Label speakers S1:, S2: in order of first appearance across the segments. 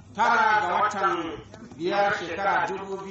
S1: tara ga watan biyar shekara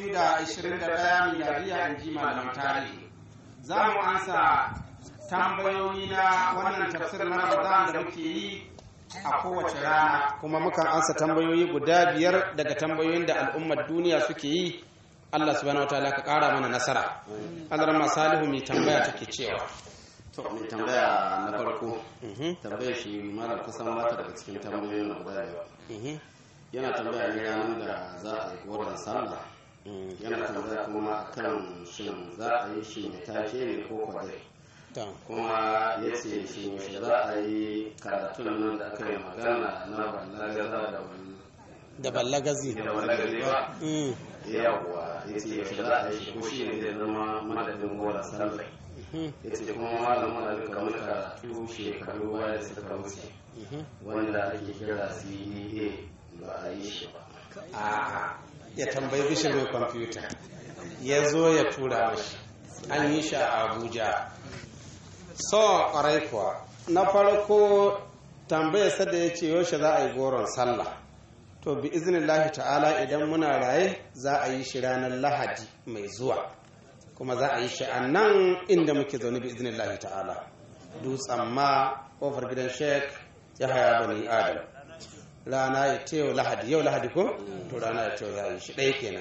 S1: 2021 miladiya in ji malaman tarihi za mu ansa tambayoyi na wannan tafsir na ramadan da muke yi a kowace rana kuma mukan ansa tambayoyi guda biyar daga tambayoyin da al'ummar duniya suke yi Allah subhanahu wataala ka kara mana nasara Allah ma salihu mai tambaya take cewa
S2: to mai tambaya na farko tambayar shi malam kusan mata daga cikin tambayoyin guda biyar yana tambaya ne ranar da za a yi goron sallah yana tambaya kuma kan shin za a yi shi ne take ne ko kwadai kuma ya ce shi yaushe za a yi karatun nan da aka yi magana na ballagaza da
S1: da ballagazi
S2: da ballagazi ba yawwa ya ce yaushe za a yi shi ko shi ne zai zama madadin goron sallah ya ce kuma malamin da duka wani karatu shekaru baya da suka wuce wanda ake kira cda ba a yi shi ba
S1: a ya tambayi bishir mai kwamfuta ya zo ya tura mashi an yi shi a abuja so ƙwarai kuwa na farko tambayar sada ya ce yaushe za a yi goron sallah to bi iznillahi ta'ala idan muna raye za a yi shi ranar lahadi mai zuwa kuma za a yi shi a nan inda muke zaune bi iznillahi ta'ala dutsen ma ƙofar gidan sheik ya haya bani adam rana ya ce yau lahadi yau lahadi ko to rana ya ce za a yi shi ɗaya kenan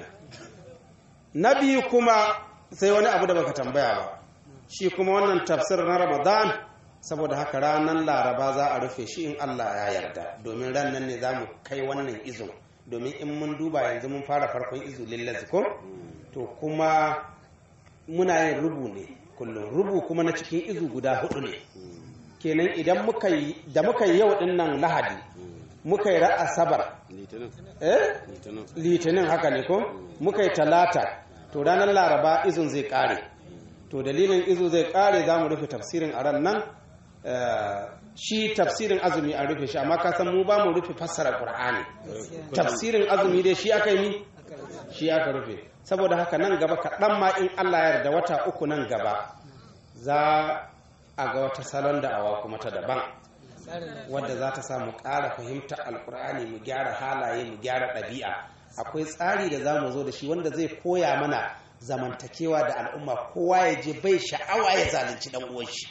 S1: na biyu kuma sai wani abu da baka tambaya ba shi kuma wannan tafsir na ramadan saboda haka ranar laraba za a rufe shi in allah ya yarda domin ran nan ne za mu kai wannan izo domin in mun duba yanzu mun fara farkon izo lillazi ko to kuma muna yin rubu ne kullum rubu kuma na cikin izu guda hudu ne kenan idan muka yi da muka yi yau din nan lahadi muka yi asabar eh litinin haka ne ko muka yi talata to ranar laraba izun zai kare to dalilin izu zai kare za mu rufe tafsirin a ran nan shi tafsirin azumi an rufe shi amma ka san mu ba mu rufe fassara qur'ani tafsirin azumi dai shi aka yi shi aka rufe saboda haka nan gaba kaɗan ma in allah ya yarda wata uku nan gaba za a ga wata salon da'awa kuma ta daban wadda za ta samu ƙara fahimtar alkur'ani mu gyara halaye mu gyara ɗabi'a akwai tsari da za mu zo da shi wanda zai koya mana zamantakewa da al'umma kowa ya je bai sha'awa ya zalunci dan uwan shi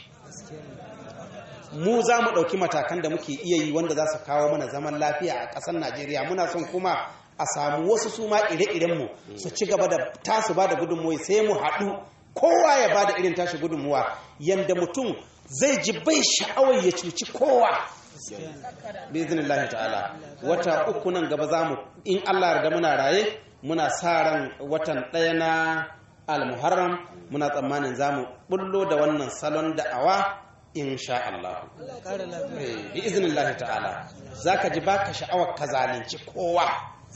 S1: mu za mu ɗauki matakan da muke iya yi wanda za su kawo mana zaman lafiya a ƙasar najeriya muna son kuma a samu wasu su ma ire-irenmu su ci gaba da tasu ba da gudunmuwa sai mu haɗu kowa ya ba da irin tashi gudunmuwa yanda mutum zai ji bai sha'awar ya cuci kowa biznillahi ta'ala wata uku nan gaba za mu in allah yarda muna raye muna sa ran watan ɗaya na almuharram muna tsammanin za mu bullo da wannan salon da'awa insha Allah bi iznillahi ta'ala za ka ji baka sha'awar ka zalunci kowa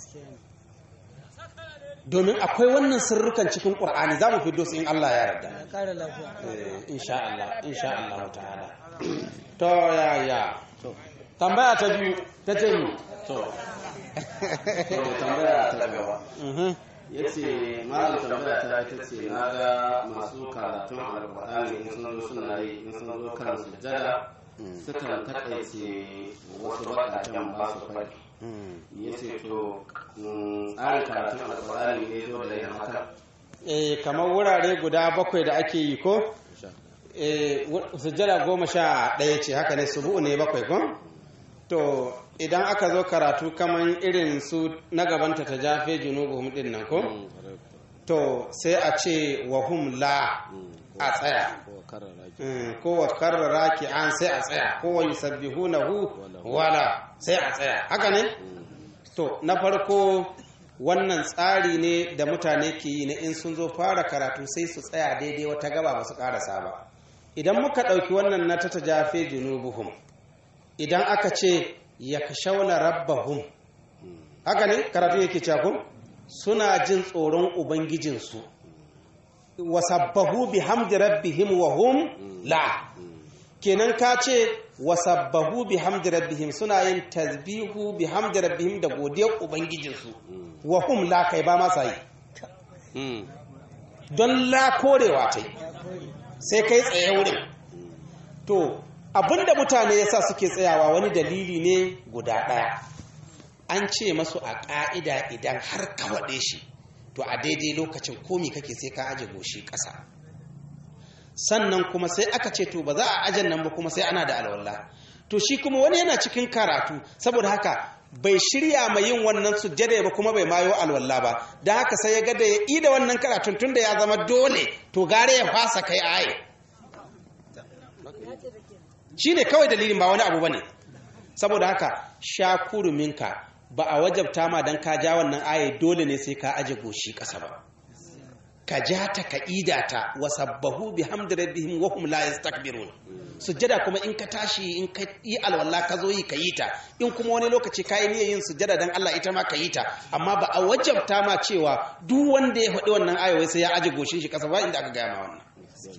S1: domin akwai wannan sirrukan cikin ƙur'ani za mu fi su in Allah ya yarda insha Allah insha Allah ta'ala to ya ya tambaya ta biyu ta ce mu
S2: to tambaya ta gaba ya ce malam tambaya ta ita ce na ga masu karatun alƙur'ani in sun zo suna yi in sun zo kan sujjada sukan takaice wasu baƙaƙen ba su faɗi ya ce to tsarin karatun alƙur'ani ne zo da yin haka
S1: eh kamar wurare guda bakwai da ake yi ko eh sujjada goma sha ɗaya ce haka ne subu ne bakwai ko to idan aka zo karatu kamar irin su na gabanta ta jafe junubuhum din nan ko to sai a ce wahum la a tsaya ko wa karrara ki an sai a tsaya ko wa yusabbihunahu wala sai a tsaya haka ne to na farko wannan tsari ne da mutane ke yi na in sun zo fara karatu sai su tsaya daidai wata gaba ba su karasa ba idan muka ɗauki wannan na ta tajafe junubuhum idan aka ce ya kashauna rabbahum haka ne karatu yake cako suna jin tsoron ubangijinsu wasabbahu bihamdi rabbihim wa hum la kenan ka ce wasabbahu bihamdi rabbihim suna yin tasbihu bihamdi rabbihim da godiyar ubangijinsu wa hum la kai ba masa yi don la korewa ta sai kai tsaye wurin to abinda mutane yasa suke tsayawa wani dalili ne guda ɗaya an ce masu a ƙa'ida idan har ka waɗe shi to a daidai lokacin komi kake sai ka aje goshi ƙasa sannan kuma sai aka ce to ba za a ajan nan ba kuma sai ana da alwala to shi kuma wani yana cikin karatu saboda haka bai shirya mai yin wannan sujjada ba kuma bai mayo alwala ba don haka sai ya ga da ya ida wannan karatun tun da ya zama dole to gare ya fasa kai aye shi ne kawai dalilin ba wani abu ba ne saboda haka sha kuruminka ba a wajabta ma don ka ja wannan aye dole ne sai ka aje goshi ƙasa ba ka ja ta ka ida ta wa sabbahu bi hamdi rabbihim wa hum la yastakbirun sujjada kuma in ka tashi in ka yi alwala ka zo yi ka yi ta in kuma wani lokaci ka yi niyyar yin sujjada dan Allah ita ma ka yi ta amma ba a wajabta ma cewa duk wanda ya faɗi wannan ayoyi sai ya aje goshin shi ƙasa ba inda aka gaya ma wannan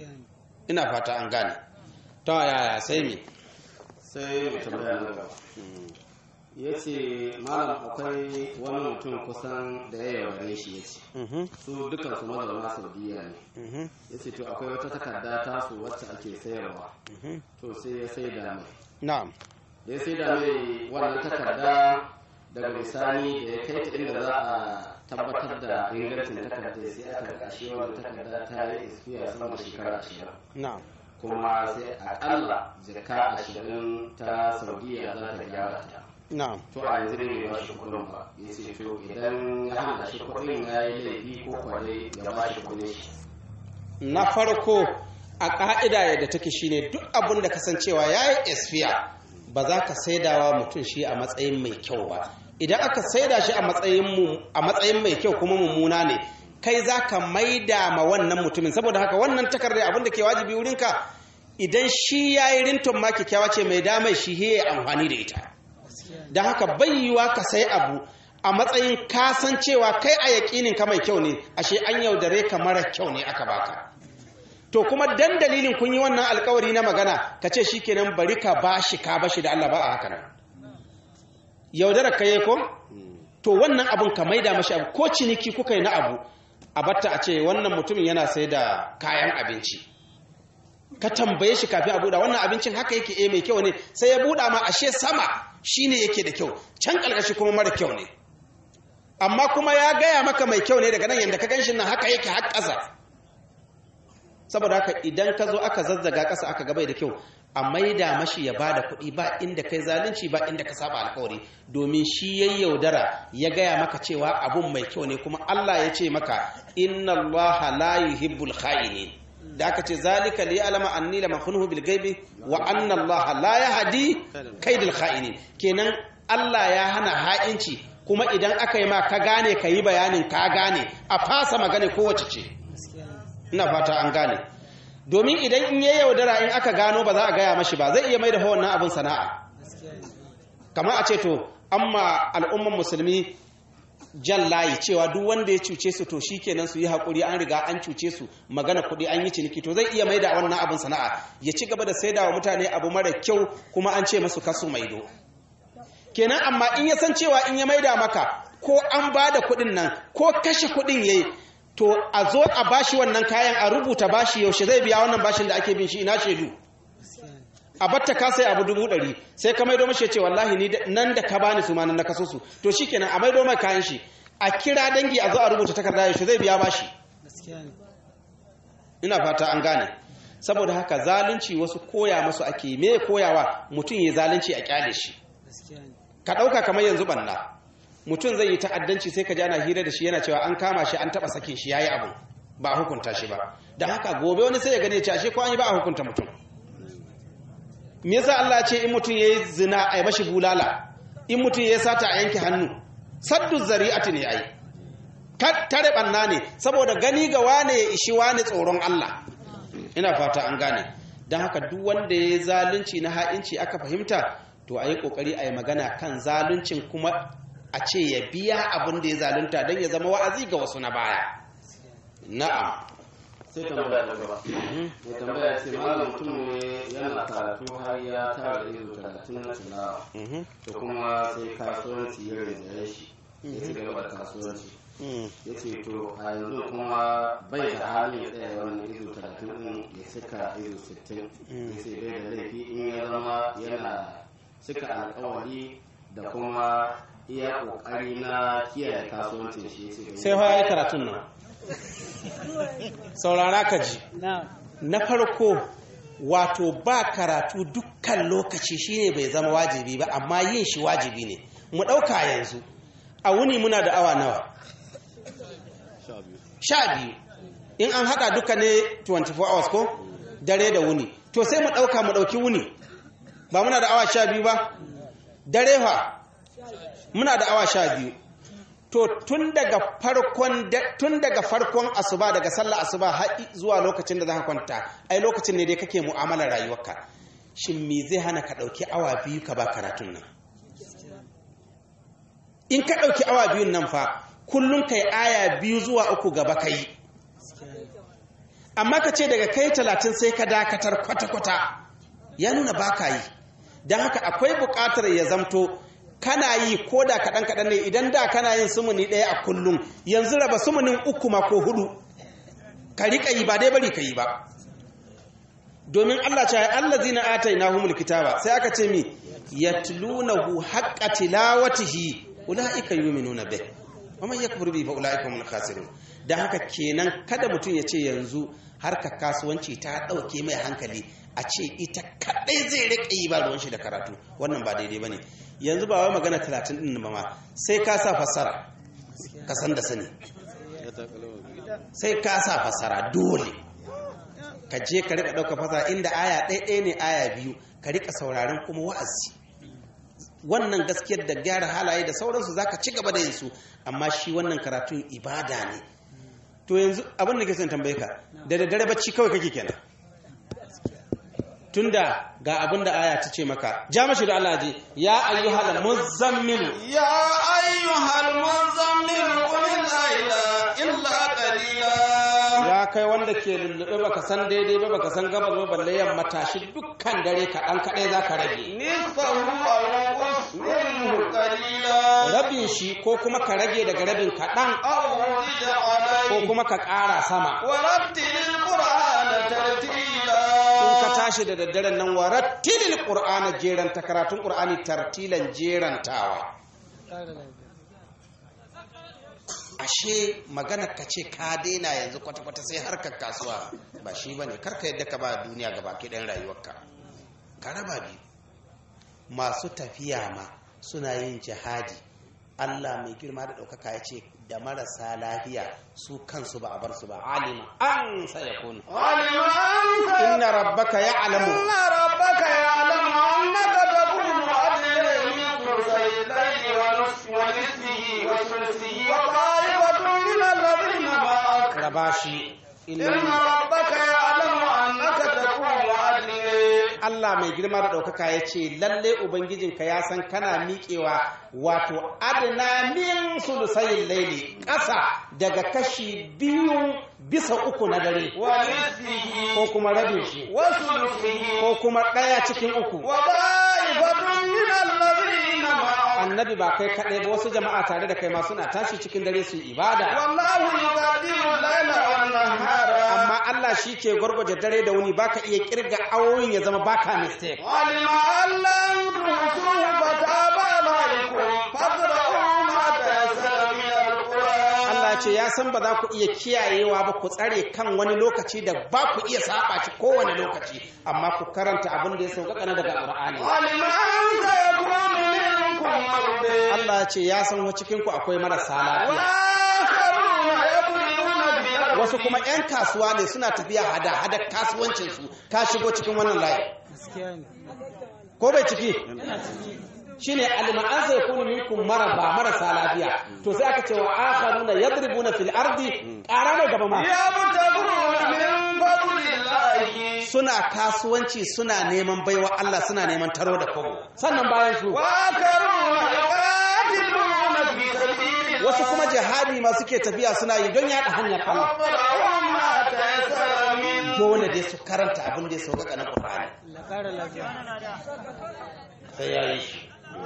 S1: ina fata an gane ta yaya sai me
S2: sai mai tambaya na gaba ya ce malam akwai wani mutum kusan da ya yaudare shi ya ce su dukkan su mazauna saudiya ne ya ce to akwai wata takarda tasu wacce ake sayarwa to sai ya sai da mai
S1: na'am
S2: da ya sai da mai wannan takarda daga bisani da ya kai ta inda za a tabbatar da ingancin takardar sai aka kashe wannan takarda ta yi ispiya sama da shekara ashirin
S1: na'am
S2: kuma sai akalla jaka ashirin ta saudiya za ta gyara ta
S1: na'am
S2: to a yanzu ne ba shi kudin ba ya ce to idan ya hana shi kudin ya yi laifi ko kwale ya ba shi kudin shi
S1: na farko a ƙa'ida yadda take shine duk abin da kasancewa ya yi esfiya ba za ka saidawa mutum shi a matsayin mai kyau ba idan aka saida shi a matsayin mai kyau kuma mummuna ne kai za ka maida ma wannan mutumin saboda haka wannan takardar abin da ke wajibi wurinka idan shi ya yi rintun ma kyakkyawa ce mai damai shi ya amfani da ita don haka bai yiwa ka sai abu a matsayin kasancewa kai a yaƙinin ka mai kyau ne ashe an yaudare ka mara kyau ne aka baka to kuma dan dalilin kun yi wannan alkawari na magana ka ce shikenan bari ka bashi ka bashi da Allah ba a haka nan yaudara ka yi ko to wannan abun ka maida mashi abu ko ciniki kuka yi na abu a batta a ce wannan mutumin yana sai da kayan abinci ka tambaye shi kafin a buɗa wannan abincin haka yake eh mai kyau ne sai ya buɗa ma ashe sama shine yake da kyau can ƙarƙashi kuma mara kyau ne amma kuma ya gaya maka mai kyau ne daga nan yadda ka ganshi nan haka yake har ƙasa saboda haka idan ka zo aka zazzaga ƙasa aka gabai da kyau a maida mashi ya ba da kuɗi ba inda kai zalunci ba inda ka saba alkawari domin shi ya yaudara ya gaya maka cewa abun mai kyau ne kuma Allah ya ce maka inna Allah la yuhibbul kha'inin da aka ce zalika li alama anni lam khunhu bil ghaibi wa anna Allah la yahdi kaidil kha'inin kenan Allah ya hana ha'inci kuma idan aka yi ma ka gane ka yi bayanin ka gane a fasa magana kowace ce ina fata an gane domin idan in ya yaudara in aka gano ba za a gaya mashi ba zai iya mai da wannan abin sana'a kamar a ce to amma al'umman musulmi jan layi cewa duk wanda ya cuce su to shi kenan su yi haƙuri an riga an cuce su magana kuɗi an yi ciniki to zai iya mai da wannan abin sana'a ya ci gaba da saida wa mutane abu mara kyau kuma an ce masu kasu maido kenan amma in ya san cewa in ya maida maka ko an ba da kuɗin nan ko kashe kuɗin ya yi to a zo a bashi wannan kayan a rubuta bashi yaushe zai biya wannan bashin da ake bin shi ina shaidu a batta ka sai abu dubu ɗari sai ka maido mashi ya ce wallahi ni nan da ka bani su ma nan na kaso su to shikenan a maido mai kayan shi a kira dangi a zo a rubuta takarda yaushe zai biya bashi ina fata an gane saboda haka zalunci wasu koya masu ake me koyawa mutum ya zalunci a kyale shi ka ɗauka kamar yanzu banna mutum zai yi ta'addanci sai ka jana hira da shi yana cewa an kama shi an taɓa sakin shi yayi abu ba a hukunta shi ba da haka gobe wani sai ya gane cewa shi ko an yi ba a hukunta mutum me yasa Allah ya ce in mutum yayi zina a yi mashi bulala in mutum yayi sata a yanke hannu saddu zari'ati ne ai tare banna ne saboda gani ga wane ya ishi wane tsoron Allah ina fata an gane don haka duk wanda ya yi zalunci na ha'inci aka fahimta to a yi ƙoƙari a yi magana kan zaluncin kuma a ce ya biya abin da ya zalunta don ya zama wa'azi ga wasu na baya na'am
S2: sai tambaya da gaba mai tambaya ce malam mutum ne yana karatu har ya tara ido talatin na tilawa to kuma sai kasuwanci ya rinjaye shi ya ci gaba da kasuwanci ya ce to a yanzu kuma bai da hali ya tsaya wannan ido talatin din ya cika ido sittin ya ce bai da laifi in ya zama yana cika alkawari da kuma iya kokari na kiyaye kasuwancin shi sai
S1: sai fa yi karatun nan saurara ka ji na farko wato ba karatu dukkan lokaci shine bai zama wajibi ba amma yin shi wajibi ne mu ɗauka yanzu a wuni muna da awa nawa sha biyu in an haɗa duka ne 24 hours ko dare da wuni to sai mu ɗauka mu ɗauki wuni ba muna da awa sha biyu ba dare fa muna da awa sha biyu to tun daga farkon tun daga farkon asuba daga sallar asuba har zuwa lokacin da za ka kwanta ai lokacin ne dai kake mu'amalar rayuwarka shin me zai hana ka ɗauki awa biyu ka ba karatun nan in ka ɗauki awa biyun nan fa kullum kai aya biyu zuwa uku gaba kai amma ka ce daga kai talatin sai ka dakatar kwata-kwata ya nuna ba ka yi don haka akwai buƙatar ya zamto kana yi ko da kaɗan-kaɗan ne idan da kana yin sumuni ɗaya a kullum yanzu raba sumunin uku ma ko hudu ka riƙa yi ba dai bari ka yi ba domin Allah ce Allah zina atai na humul kitaba sai aka ce mi yatlunahu haqqa tilawatihi ulaika yu'minuna bih wa man yakfur bi fa ulaika humul khasirun dan haka kenan kada mutum ya ce yanzu harkar kasuwanci ta ɗauke mai hankali a ce ita kaɗai zai riƙe yi ba ruwan shi da karatu wannan ba daidai ba ne yanzu ba wai magana talatin ɗin ba ma sai ka sa fassara ka san da sani sai ka sa fassara dole ka je ka riƙa ɗauka fassara inda aya ɗaya ne aya biyu ka riƙa sauraron kuma wa'azi wannan gaskiyar da gyara halaye da sauransu za ka ci gaba da yin su amma shi wannan karatun ibada ne to yanzu abin da ke son tambaye ka da daddare bacci kawai kake kenan tunda ga abin da aya ta ce maka ja mashi da Allah ji ya ayyuhal muzammil
S2: ya ayyuhal muzammil qul la ilaha illa qalila
S1: ya kai wanda ke lullube baka san daidai ba baka san gabas ba balle yamma tashi dukkan dare kaɗan kaɗai za ka rage
S2: nisfahu aw qus minhu qalila
S1: rabin shi ko kuma ka rage daga rabin kaɗan
S2: aw zid alayhi
S1: ko kuma ka ƙara sama
S2: wa rattilil qur'ana tartila
S1: in ka tashi da daddaren nan wa rattilil qur'ana jeran ta karatun qur'ani tartilan jerantawa ashe magana ka ce ka daina yanzu kwata-kwata sai harkar kasuwa ba shi ba ne karka yadda ka ba duniya gaba ki ɗan rayuwarka ka raba biyu masu tafiya ma suna yin jihadi allah mai girma da ɗaukaka ya ce da marasa lafiya su kansu ba a bar su ba alima an saya kunu
S2: alima an
S1: inna rabbaka ya alamu
S2: inna rabbaka ya'lamu annaka taqumu adna min thuluthayi wa nisfi wa nisfihi wa thuluthihi wa ta'ifatun min alladhina ma'ak
S1: raba shi
S2: inna rabbaka ya'lamu annaka taqumu adna
S1: Allah mai girma da ɗaukaka ya ce lalle Ubangijinka ya san kana miƙewa wato adana min sulusayin laili ƙasa daga kashi biyu bisa uku na dare
S2: wa nisfihi
S1: ko kuma rabin shi
S2: wa thuluthihi
S1: ko kuma ɗaya cikin uku
S2: wa ta'ifatun min alladhina ma'ak
S1: annabi ba kai kaɗai ba wasu jama'a tare da kai ma suna tashi cikin dare su yi ibada
S2: wallahu yuqaddiru al-layla wan-nahara
S1: amma Allah shi ke gwargwaje dare da wuni baka iya kirga awoyin ya zama baka mistake
S2: علم أن لن تحصوه فتاب عليكم فاقرؤوا ما تيسر من القرآن
S1: Allah ce ya san ba za ku iya kiyayewa ba ku tsare kan wani lokaci da ba ku iya saba shi kowane lokaci amma ku karanta abin da ya sauƙaƙa na daga Qur'ani
S2: علم أن سيكون منكم مرضى
S1: Allah ce ya san wa cikin ku akwai marasa lafiya
S2: وآخرون يضربون بأرض
S1: wasu kuma 'yan kasuwa ne suna tafiya hada hada kasuwancin su ka shigo cikin wannan layi ko bai ciki shine alma'an sai yakunu minkum maraba marasa lafiya to sai aka ce wa akharuna yadribuna fil ardi qarana gaba ma
S2: يبتغون من فضل الله
S1: suna kasuwanci suna neman baiwa Allah suna neman taro da kogo sannan bayan su
S2: وآخرون يقاتلون في سبيل الله
S1: wasu kuma jihadi ma suke tafiya suna yi don yaɗa hanyar Allah
S2: فاقرؤوا ما تيسر منه
S1: dole dai su karanta abin da ya sauƙaƙa na Qur'ani sai ya yi shi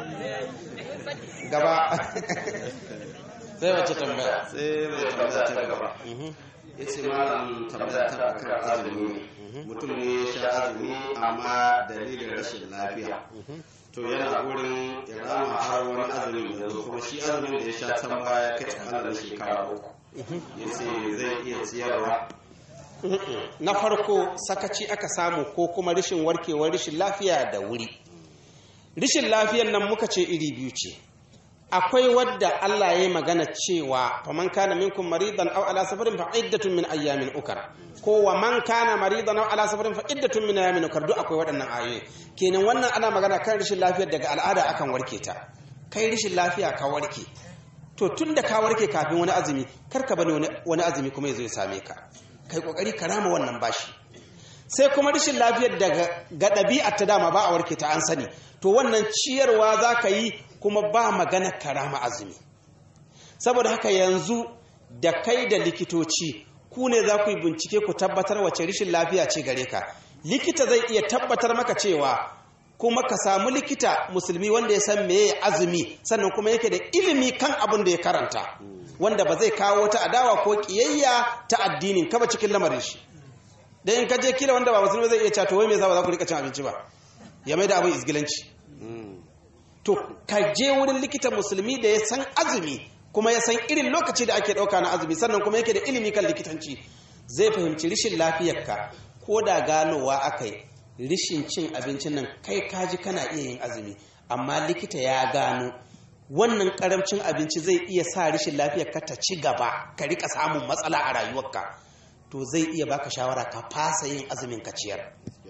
S1: gaba sai wace tambaya
S2: sai mai tambaya ta gaba ya ce malam tambaya ta kan azumi ne mutum ne ya sha azumi amma dalilin rashin lafiya to yana gurin ya rama har wani azumin ya zo kuma shi azumin da ya sha can baya kai akalla na shekara uku ya ce zai iya ciyarwa
S1: na farko sakaci aka samu ko kuma rashin warkewar rashin lafiya da wuri rashin lafiyar nan muka ce iri biyu ce akwai wadda Allah ya yi magana cewa faman kana minkum maridan aw ala safarin fa iddatun min ayyamin ukar ko wa man kana maridan aw ala safarin fa iddatun min ayyamin ukar duk akwai waɗannan ayoyi kenan wannan ana magana kan rashin lafiyar daga al'ada akan warke ta kai rashin lafiya ka warke to tun da ka warke kafin wani azumi kar ka bani wani azumi kuma ya zo ya same ka kai kokari ka rama wannan bashi sai kuma rashin lafiyar daga ga ɗabi'ar ta dama ba a warke ta an sani to wannan ciyarwa za ka yi kuma ba magana karama azumi saboda haka yanzu da kai da likitoci ku ne za ku yi bincike ku tabbatar wace rashin lafiya ce gare ka likita zai iya tabbatar maka cewa kuma ka samu likita musulmi wanda ya san meye azumi sannan kuma yake da ilimi kan abin da ya karanta wanda ba zai kawo wata adawa ko kiyayya ta addinin ka ba cikin lamarin shi dan in ka je kila wanda ba musulmi zai iya cewa to wai me yasa ba za ku rika cin abinci ba ya mai da abin isgilanci to ka je wurin likita musulmi da ya san azumi kuma ya san irin lokaci da ake ɗauka na azumi sannan kuma yake da ilimi kan likitanci zai fahimci rishin lafiyarka ko da ganowa aka yi rishin cin abincin nan kai kaji kana iya yin azumi amma likita ya gano wannan karamcin abinci zai iya sa rishin lafiyarka ta ci gaba ka rika samun matsala a rayuwarka to zai iya baka shawara ka fasa yin azumin ka ciyar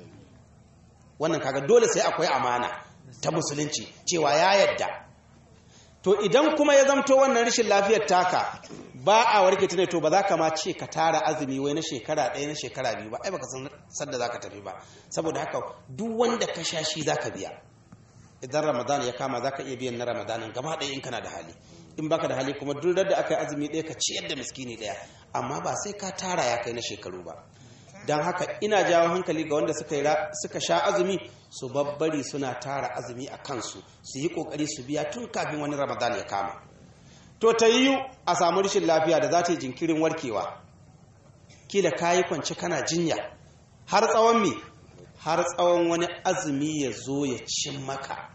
S1: wannan kaga dole sai akwai amana ta musulunci cewa ya yadda to idan kuma ya zamto wannan rashin lafiyar taka ba a warke ta ne to ba za ka ma ce ka tara azumi wai na shekara ɗaya na shekara biyu ba ai baka san sadda za ka tafi ba saboda haka duk wanda ka sha shi za ka biya idan ramadan ya kama za ka iya biyan na ramadanin gaba ɗaya in kana da hali in baka da hali kuma duk da aka yi azumi ɗaya ka ciyar da miskini ɗaya amma ba sai ka tara ya kai na shekaru ba don haka ina jawo hankali ga wanda suka sha azumi su babbari suna tara azumi a kansu su yi kokari su biya tun kafin wani ramadan ya kama to ta yiwu a samu rashin lafiya da za ta yi jinkirin warkewa kila kayi kwance kana jinya har tsawon me har tsawon wani azumi ya zo ya cin maka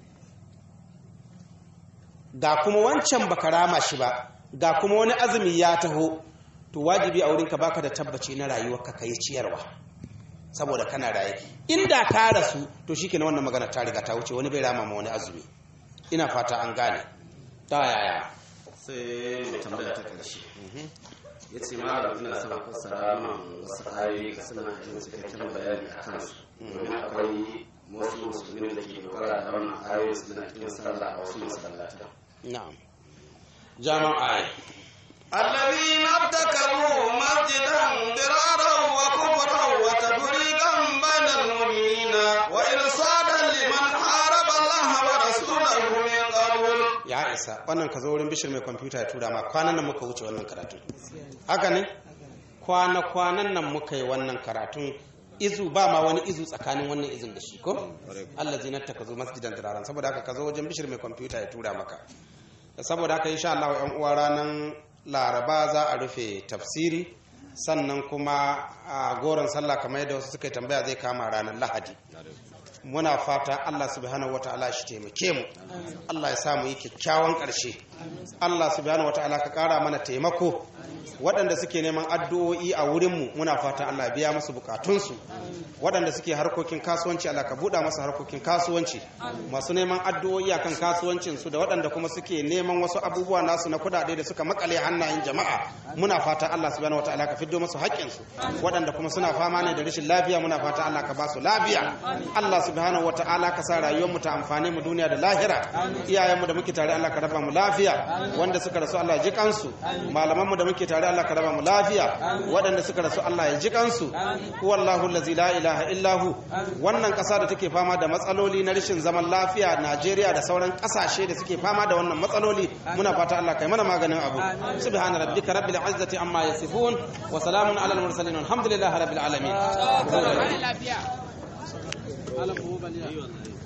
S1: ga kuma wancan baka rama shi ba ga kuma wani azumi ya taho to wajibi a wurinka baka da tabbaci na rayuwarka ka yi ciyarwa saboda kana raye inda ka rasu to shikenan wannan magana ta riga ta wuce wani bai rama ma wani azumi ina fata an gane ta yaya
S2: sai mai tambaya ta karshe ya ce malam ina son fassara min wasu ayoyi ga suna yin cikakken bayani a kansu domin akwai wasu musulmi da ke dogara da wannan ayoyi suna yin sallah a wasu masallata
S1: na'am jama'a
S2: الذين ابتكروا مسجدا ضرارا وكفرا وتفريقا بين المؤمنين وإرصادا لمن حارب الله ورسوله من قبل
S1: ya isa wannan ka zo wurin bishir mai kwamfuta ya tura ma kwanan nan muka wuce wannan karatun haka ne kwana-kwanan nan muka yi wannan karatun izu ba ma wani izu tsakanin wannan izin da shi ko Allah zinata ka zo masjidan diraran saboda haka ka zo wajen bishir mai kwamfuta ya tura maka saboda haka insha Allah yan uwa ranan laraba za a rufe tafsiri sannan kuma a goron sallah kamar yadda wasu suka yi tambaya zai kama ranar lahadi muna fata Allah subhanahu wata'ala shi taimake mu Allah ya sa mu yi kyakkyawan ƙarshe Allah subhanahu wata'ala ka ƙara mana taimako waɗanda suke neman addu'o'i a wurinmu muna fata Allah biya musu bukatunsu waɗanda suke harkokin kasuwanci Allah ka buɗa masu harkokin kasuwanci masu neman addu'o'i akan kasuwancinsu da waɗanda kuma suke neman wasu abubuwa nasu na kuɗaɗe da suka makale hannayen jama'a muna fata Allah subhanahu wata'ala ka fiddo musu haƙƙinsu waɗanda kuma suna fama ne da rashin lafiya muna fata Allah ka ba su lafiya Allah subhanahu wata'ala ka sa rayuwar mu ta amfane mu duniya da lahira iyayenmu da muke tare Allah ka raba mu lafiya wanda suka rasu Allah ya ji kansu malamanmu da muke tare Allah ka raba mu lafiya waɗanda suka rasu Allah ya ji kansu huwallahu allazi la ilaha illa hu wannan ƙasa da take fama da matsaloli na rashin zaman lafiya Najeriya da sauran ƙasashe da suke fama da wannan matsaloli muna fata Allah kai mana maganin abu subhana rabbika rabbil izzati amma yasifun wa salamun alal mursalin alhamdulillahi rabbil alamin
S3: lafiya.